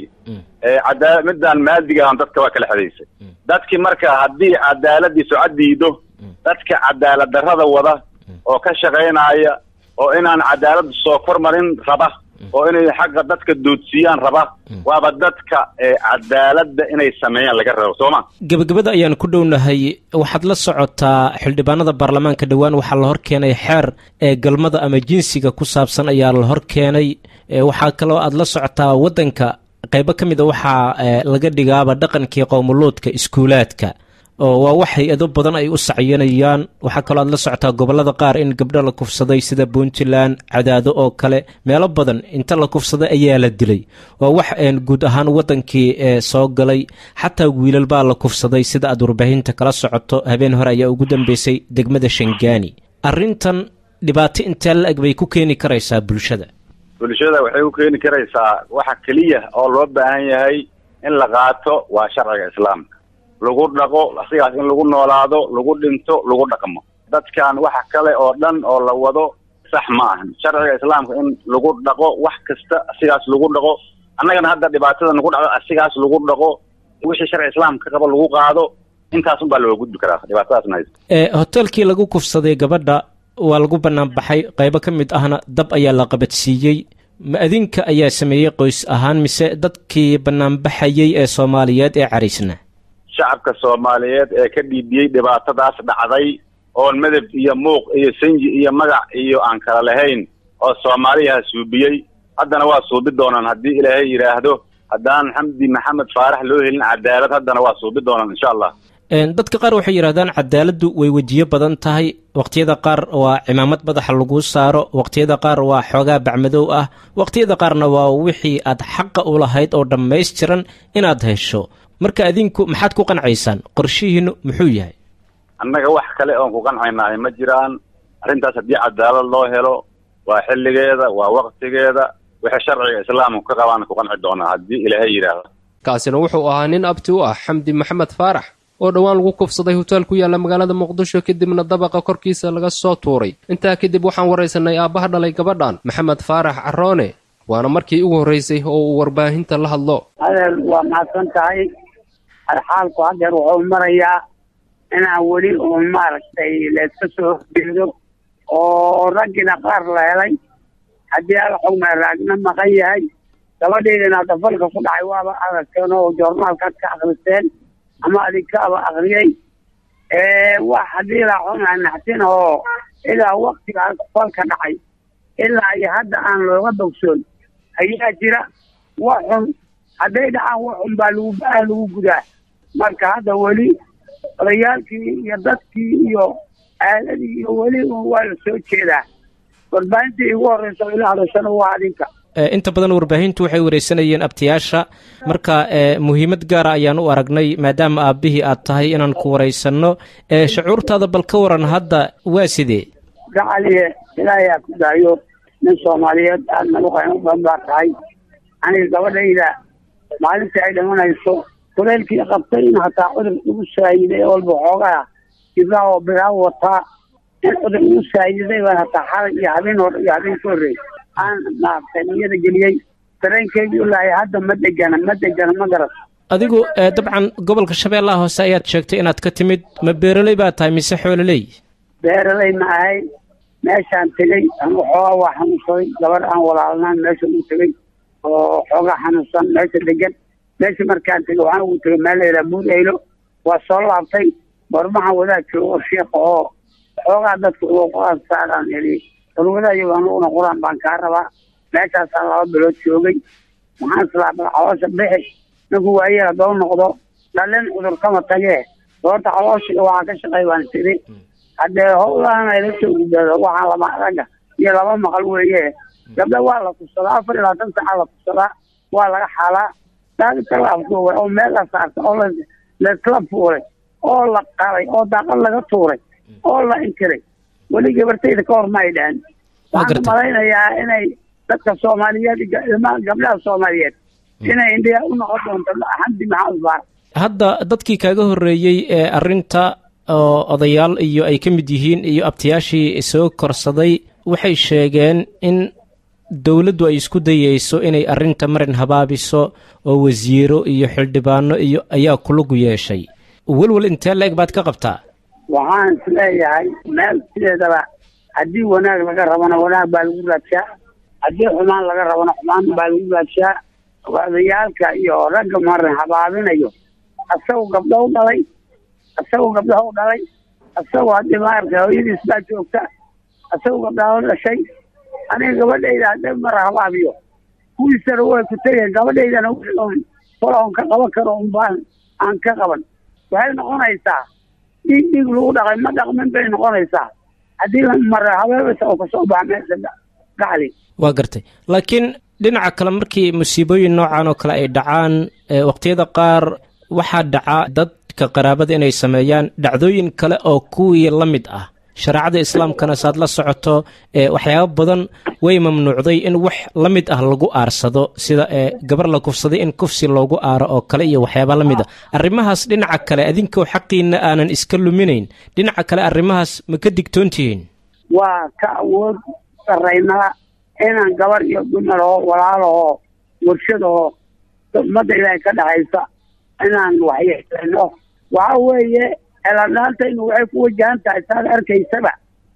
[SPEAKER 17] cadaa midaan maadigahan dadka waa kala xedeysay dadkii marka haddii cadaaladii socod diido dadka cadaalad darrada wada oo ka shaqaynaya oo inaan cadaalad soo kormarin raba oo inay xagga dadka doodsiiyaan raba waaba dadka cadaaladda inay sameeyaan laga rabo soo ma
[SPEAKER 18] gebagabada ayaan ku dhownahay waxaad la socotaa xildhibaanada baarlamaanka dhowaan waxaa la hor keenay xeer ee galmada ama jinsiga ku saabsan ayaa la hor keenay waxaa kaloo aad la socotaa waddanka qaybo ka mid a waxaa laga dhigaaba dhaqankii qowmuluudka iskuulaadka oo waa wax hay-ado badan ay u sacyanayaan waxaa kaloo aad la socotaa gobollada qaar in gabdho la kufsaday sida puntland cadaado oo kale meelo badan inta la kufsaday ayaa la dilay waa wax guud ahaan waddankii soo galay xataa wiilal baa la kufsaday sida aad warbaahinta kala socoto habeen hore ayaa ugu dambeysay degmada shangaani arrintan dhibaato intee la-eg bay ku keeni karaysaa bulshada
[SPEAKER 17] bulshada waxay ku keeni karaysaa waxa keliya oo loo baahan yahay in la qaato waa sharciga islaamka lagu dhaqo asigaas in lagu noolaado lagu dhinto lagu dhaqmo dadkan waxa kale oo dhan oo la wado sax ma ahan sharciga islaamka in lagu dhaqo wax kasta asigaas lagu dhaqo annagana hadda dhibaatada nagu dhacdo asigaas lagu dhaqo wixii sharciga islaamka qaba lagu qaado intaas un baa looga gudbi karaa dhibaatadaasna haysa
[SPEAKER 18] hotelkii lagu kufsaday gabadha waa lagu bannaan baxay qaybo ka mid ahna dab ayaa la qabadsiiyey ma adinka ayaa sameeyey qoys ahaan mise dadkii bannaanbaxayey ee soomaaliyeed ee cariisna
[SPEAKER 17] shacabka soomaaliyeed ee ka dhiibiyey dhibaatadaas dhacday oon medeb iyo muuq iyo sanji iyo magac iyo aan kala lahayn oo soomaaliyaha suubiyey haddana waa suubi doonaan haddii ilaahay yidhaahdo haddaan xamdi maxamed faarax loo helin cadaalad haddana waa suubi doonaan insha allah
[SPEAKER 18] dadka qaar waxay yidhahdaan cadaaladdu way wejiyo badan tahay waqtiyada qaar waa cimaamad madaxa lagu saaro waqtiyada qaar waa xoogaa bacmadow ah waqtiyada qaarna waa wixii aad xaqa u lahayd oo dhammaystiran inaad hesho marka adinku maxaad ku qancaysaan qorshihiinu muxuu yahay
[SPEAKER 17] annaga wax kale oon ku qancaynahay ma jiraan arrintaas haddii cadaalad loo helo waa xilligeeda waa waqtigeeda wixii sharciga islaamku ka qabaan ku qanci doonaa haddii ilaahay yidhaahdo
[SPEAKER 2] kaasina wuxuu ahaa nin abti u ah xamdi maxamed faarax oo dhowaan lagu kufsaday hotel ku yaalla magaalada muqdisho kadibna dabaqa korkiisa laga soo tuuray intaa kadib waxaan waraysanay aabbaha dhalay gabadhan maxamed faarax caroone waana markii ugu horraysay oo uu warbaahinta la hadlo
[SPEAKER 19] adeer waa mahadsan tahay xaalku hadeer wuxuu marayaa inaan weli uun maaragtay layska soo horjeedo oo raggina qaar la helay haddii ala xugmay raagna maqan yahay gabadheydana dafalka ku dhacay waaba aragteen oo joornaalkaad ka akriseen ama adinkaaba akriyey wax haddii la xugmay naxtin oo ilaa waktigaas falka dhacay ilaa iyo hadda aan looga bogsoon ayaa jira wax xun hadday dhacaan wax xun baa lagu ah lagu gudaa marka hadda weli odayaalkii iyo dadkii iyo aaladii iyo weli waa la soo jeedaa warbaahintii igu horreysa ila hadashana waa adinka
[SPEAKER 18] inta badan warbaahintu waxay wareysanayeen abtiyaasha marka muhiimad gaara ayaan u aragnay maadaama aabbihii aad tahay inaan ku waraysanno shucuurtaada bal ka waran hadda waa sidee
[SPEAKER 19] gacaliye ilaahay aa ku daayo nin soomaaliyeed aad nagu qaymo badan baa tahay aniga gabadhayda maalintii ay dhimanayso kuleylkii qabtay in hataa cudur igu saayiday walba xoogaa ibaa oo biraa wataa in cudur igu saayiday baan hataa xalay iyo habeen hore iyo habeen ka horreey aan maaragtay niyada geliyey dareenkeygii ilaahay hadda ma degana ma degana ma garat
[SPEAKER 18] adigu dabcan gobolka shabeellaha hoose ayaad sheegtay inaad ka timid ma beeroley baa tahay mise xoololey
[SPEAKER 19] beeraley ma ahay meeshaan tegey anigu xoogaa waa xanuunsaday gabadh aan walaalnaan meesha ugu tegey oo xoogaa xanuunsan meesha degan meesha markaan tegey waxaan ugu tegey meel layidhaha buur eylo waa soo laabtay barmahan wadaad joogo oo sheekha oo xoogaa dadka uga qur-aan saaraan eli culumadayo anuguna qur-aan baan kaa rabaa meeshaasaan laba bilood joogay maxaan islaabaa caloosha bixi ninku waayeel haddoo noqdo dhalin cudur kama tagee doorta calooshiga waxaa ka shaqay baan tiri haddee howlahan ayla soo gudbaado waxaan lama ragga iyo laba maqal weeye gabdha waa la kufsadaa afar iyo labaatan saaca la kufsadaa waa laga xaalaa daadinta la afduubay oo meel la saartay oo la laisla fuulay oo la qalay oo daaqad laga tuuray oo la inkiray weli gabartayda ka hor ma ay dhahan waxaan malaynayaa inay dadka soomaaliyeed iyo ilmaha gabdhaha soomaaliyeed inay indhiya u noqon doonto xamdi maxamed baar
[SPEAKER 18] hadda dadkii kaaga horreeyey ee arrinta oo odayaal iyo ay ka mid yihiin iyo abtayaashii soo korsaday waxay sheegeen in dowladdu ay isku dayeyso inay arrinta marin habaabiso oo wasiiro iyo xildhibaano iyo ayaa kulugu yeeshay welwel intee la-eg baad ka qabtaa
[SPEAKER 19] waxaan is leeyahay meel sideedaba haddii wanaag laga rabana wanaag baa lagu raadshaa haddii xumaan laga rabana xumaan baa lagu raadshaa odayaalka iyo ragga marin habaabinayo asagoo gabdho u dhalay asagoo gabdhaha u dhalay asagoo haddii maaragtay hooyadiis baa joogta asagoo gabdhaha u dhashay aniga gabadhayda hadday mara habaabiyo kuwiisana way ku tegeen gabadhaydana wixii falaon ka qaban karo unbaan aan ka qaban waxay noqonaysaa dhiig dhiig lagu dhaqay ma dhaqmin bay noqonaysaa haddii mara habeebasa oo kasoo baxa meesha gacli
[SPEAKER 18] waa gartay laakiin dhinaca kale markii musiibooyin noocan oo kale ay dhacaan waqtiyada qaar waxaa dhaca dadka qaraabada inay sameeyaan dhacdooyin kale oo kuwii la mid ah shareecada islaamkana saad la socoto waxyaabo badan way mamnuucday in wax la mid ah lagu aarsado sida gabar la kufsaday in kufsi loogu aaro oo kale iyo waxyaaba la mid ah arrimahaas dhinaca kale adinkoo xaqiina aanan iska luminayn dhinaca kale arrimahaas ma ka digtoontihiin
[SPEAKER 19] waa ka awood saraynaa inaan gabar iyo dumaroo walaalahoo warshadahoo ummadda ilaahay ka dhexaysa inaan waxyeelano waxa weeye eladhaantaynu waxay ku wajahan tahay saad arkaysaba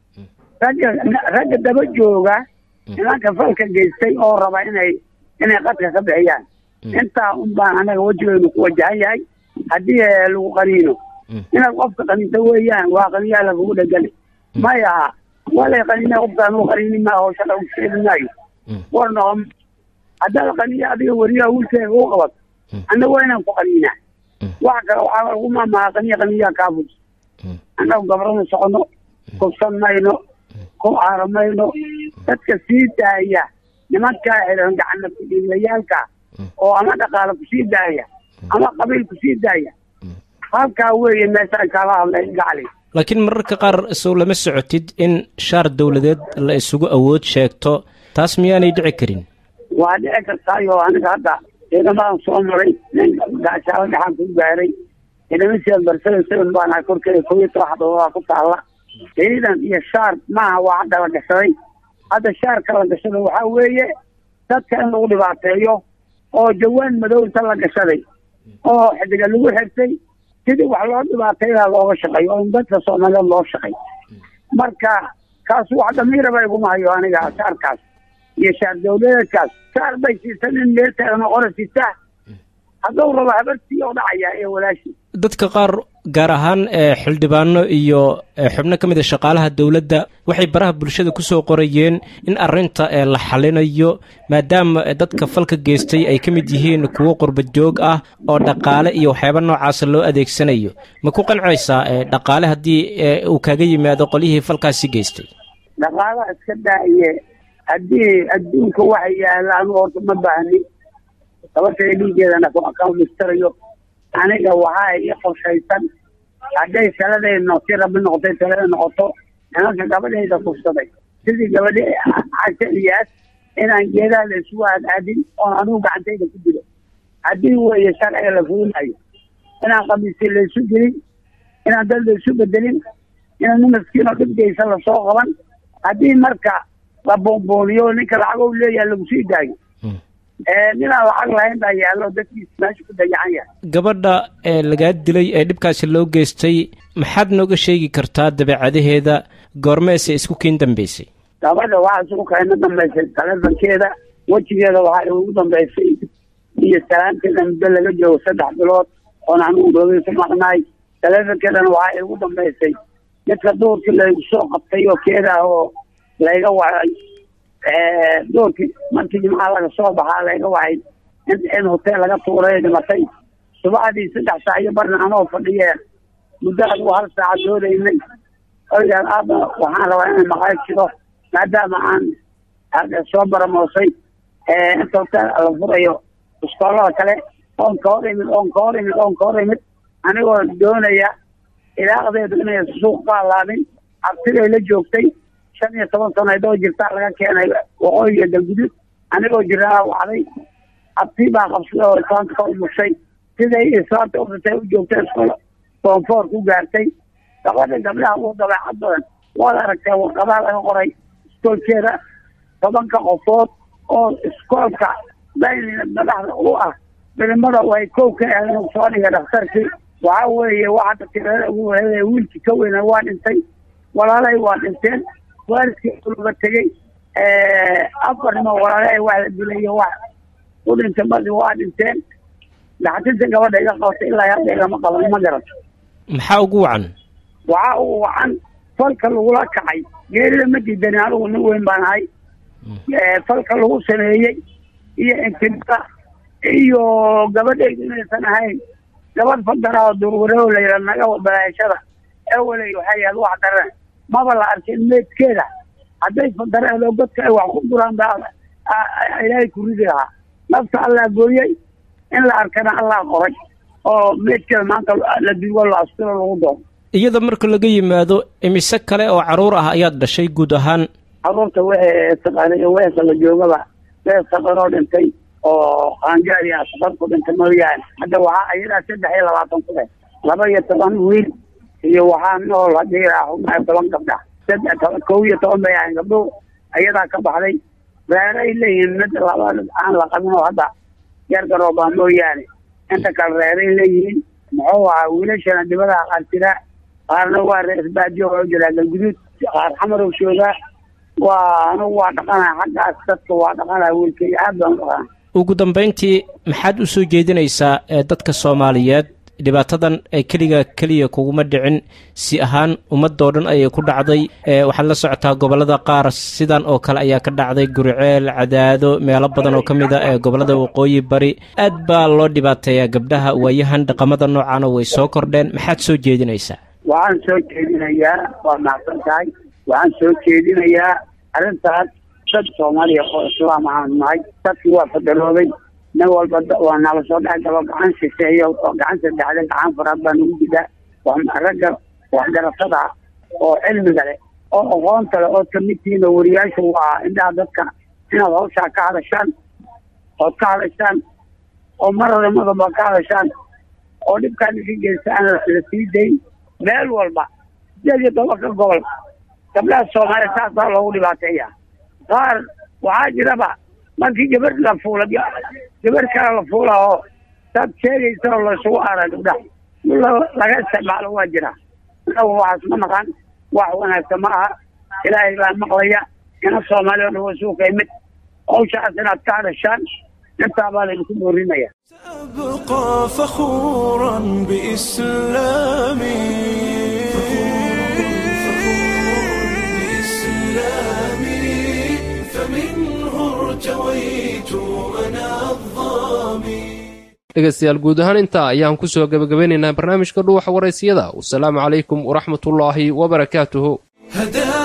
[SPEAKER 19] ragga ragga daba jooga nimanka falka geystay oo raba inay inay qadka ka bixiyaan intaa un baan anaga wejigeynu ku wajahan yahay haddii lagu qaniino inaad qofka qaniinto weeyaan waa qaniyaa lagugu dhegani maya walay qaniina qofkaan u qaniini maa hawsha lagu sheegi maayo war noqon haddaad qaniya adiga weriyaha wiilkeega u qabad annaga waa inaan ku qaniinaa wax kale waxaa lagu maamaha qaniya qaniyaa kaabus annagu gabrana socono kufsan mayno ku aara mayno dadka sii daaya nimankaa xiran gacana kudhiilayaalka oo ama dhaqaale kusii daaya ama qabiil kusii daaya halkaa weeye meeshaan kala hadlay gacli
[SPEAKER 18] laakiin mararka qaar sow lama socotid in shaar dowladeed la isugu awood sheegto taas miyaanay dhici karin
[SPEAKER 19] waa dhici kartaayo aniga hadda ciidamadan soo maray nin gaashaalo dhaxan ku gaaray ciidamasian barsada seven baana korkeeda kow iyo toban xadoobaa ku taalla ciidan iyo shaar maaha waa hadda la gashaday hadda shaarka la gashada waxaa weeye dadka in lagu dhibaateeyo oo jawaan madow inta la gashaday oo xidiga lagu xirtay sidii wax loo dhibaateynaa looga shaqeeyo oo in dadka soomaaliyeed loo shaqay marka kaas wax damiiraba iguma hayo aniga shaarkaas iyo shaar dawladeedkaas shaar bay siisan in meel taagan oo qora sitaa hadduu rabo habartii oo dhacaya ee walaashii
[SPEAKER 18] dadka qaar gaar ahaan xildhibaano iyo xubno ka mid a shaqaalaha dowladda waxay baraha bulshada ku soo qorayeen in arrinta la xalinayo maadaama dadka falka geystay ay ka mid yihiin kuwo qurba joog ah oo dhaqaale iyo waxyaaba noocaasa loo adeegsanayo ma ku qancaysaa dhaqaale haddii uu kaaga yimaado qolyihii falkaasi geystay
[SPEAKER 19] dhaqaalaha iska daaye haddii adduunka waxa yaalaan horta ma baahni sababtay dhiigeedana kamistarayo aniga waxaa ii qorshaysan hadday taladayno si rabi noqotay talada noqoto nimanka gabadhayda kufsaday sidii gabadhi casha iyaas inaan geedaha la isugu aadaadin oon anigu gacantayda ku dilo haddii weeye sharciga la fulinayo inaan qamiisi laysu gelin inaan dad laysu bedelin inaan nin maskiinoo dhibgeysa lasoo qaban haddii marka la boonbooniyo ninka lacag u leeyaha lagu sii daayo ninaan lacag lahayn baa yaallo dadkiisa meesha ku dayacan yahay
[SPEAKER 18] gabadha ee lagaa dilay ee dhibkaasi loo geystay maxaad nooga sheegi kartaa dabeecadaheeda goormeese isku kiin dambeysay
[SPEAKER 19] gabadha waxaa isugu kayna dambaysay taleefankeeda wejigeeda waxaa ugu dambaysay iyo salaamteeda muddo laga joogo saddex bilood oon anigu roogeysa maqnaay taleefankeedana waxaa igu dambaysay midka duurkii laygu soo qabtay oo keeda oo layga wacay doorkii markii jimcaha laga soo baxaa layga wacay in hoteel laga tuuray dhimatay subaxdii saddex saac iyo barna anoo fadhiyeen muddo adigu hal saaca doodaynay oygaan aaba waxaan rabaa inay maqaay jiro maadaama aan soo baramoosay inta hoteel la furayo iskoolada kale oon ka hor imid oon ka hor imid oon ka hor imid anigoo doonaya ilaaqdeedu inay suuq ka alaabin abtiday la joogtay shan iyo toban sanaydoo jirtaa laga keenay waqooyi iyo galgudud anigoo jiraa wacday abti baa qabsaday oo islaanta ka umushay siday islaanta udatay u joogtay iskool foonfoor ku gaartay gabadha gabdhaha ugu dabeecad badan waad aragtee warqadaha laga qoray iskoolkeeda tobanka qofood oo iskoolka daynina madaxda u ah bilimada way kow ka aadeen soo dhigay dhakhtarkii waxa weeye waxaa tirada ugu wareegaya wiilkii ka weyna waa dhintay walaalay waa dhinteen waalidkii uluga tegey afar nimo walaalay waa la dilay wax u dhintay madi waa dhinteen dhaxtinta gabadha iga qabatay ilaa hadda igama qaban ma garato
[SPEAKER 18] maxaa ugu wacan
[SPEAKER 19] waxa uu wacan falka lagula kacay geerida ma diidani anigu nin weyn baan ahay falka lagu sameeyey iyo intimada iyo gabadhaydu inaysan ahayn gabadh fadana oo durwareho la yidhaha naga balaashada eweley waxay ahayd wax daran maba la arkin meedkeeda hadday fadareedo godka ay wax ku duraan baa ilaahay ku ridi lahaa nafta allah gooyey in la arkana allah qoray oo meedkeeda maanta la dugo la asturo lagu doono
[SPEAKER 18] iyada marka laga yimaado imise kale oo carruur ah ayaad dhashay guud ahaan
[SPEAKER 19] carruurta wixii taqaanay weesa la joogaba wees saqaroo dhintay oo qaangaari ah saqar ku dhintay mooyaane hadda waxaa ayadaa saddex iyo labaatan ku dheh laba iyo toban wiil iyo waxaa nool haddii raaxumaa toban gabdha saddex toban kow iyo toban bay ahayn gabdho ayadaa ka baxday reeray leeyihiin mid laba aan la qabin oo hadda yar garoobaa mooyaane inta kale reeray leeyihiin muxuu ahaa wiilashana dibadaha qaar jiraa qaarna waa reer baadiyo oo jiraa galguduud qaar xamarow joogaa waa anugu waa dhaqanaa xaggaas dadka waa dhaqanaa wiilkay aad baan u dhaqanaa
[SPEAKER 18] ugu dambayntii maxaad u soo jeedinaysaa ee dadka soomaaliyeed dhibaatadan ee keliga keliya kuguma dhicin si ahaan ummadoo dhan ayay ku dhacday waxaad la socotaa gobollada qaar sidan oo kale ayaa ka dhacday guriceel cadaado meelo badan oo ka mid a ee gobollada waqooyi bari aad baa loo dhibaateeyaa gabdhaha waayahan dhaqamada noocaana way soo kordheen maxaad soo jeedinaysaa
[SPEAKER 19] waxaan soo jeedinayaa waa mahadsan tahay waxaan soo jeedinayaa arrintaas dad soomaaliya oo islaam ahaan nahay dadkii waa fadaroobay nin walba waa nala soo dhex galo gacan shisheeyo oo gacan saddexda gacan faraad baa nagu jidaa ragga waxgaratada oo cilmiga leh oo aqoonta leh oo kamidtihiin oo wariyaashu waa indhaha dadka inaad hawshaa ka hadashaan ood ka hadashaan oo maradamadaba ka hadashaan oo dhibkaan iga geysta aan la sii dayn meel walba sideed iyo tobanka gobol gabdhaha soomaaliya saasaa loogu dhibaateeya qaar waxaa jiraba markii gabar la fuula gabar kale la fuula oo saad sheegaysa oo laysugu aara gabdhaha laga isticmaalo waa jira inagu waxaas ma naqan wax wanaagsan ma aha ilaahay baa maqlaya ina soomaaliya o dhan waa suuqa imid hawshaas inaad ka hadashaan intaa baa laydinku boorinaya
[SPEAKER 6] أبقى فخورا بإسلامي بإسلامي فمنه ارتويت أنا الظامي
[SPEAKER 2] dhegaystayaal guud ahaan intaa ayaan ku soo gebagabeynaynaa barnaamijka dhuuxa waraysiyada wasalaamu calaykum waraxmatullaahi wabarakaatuhu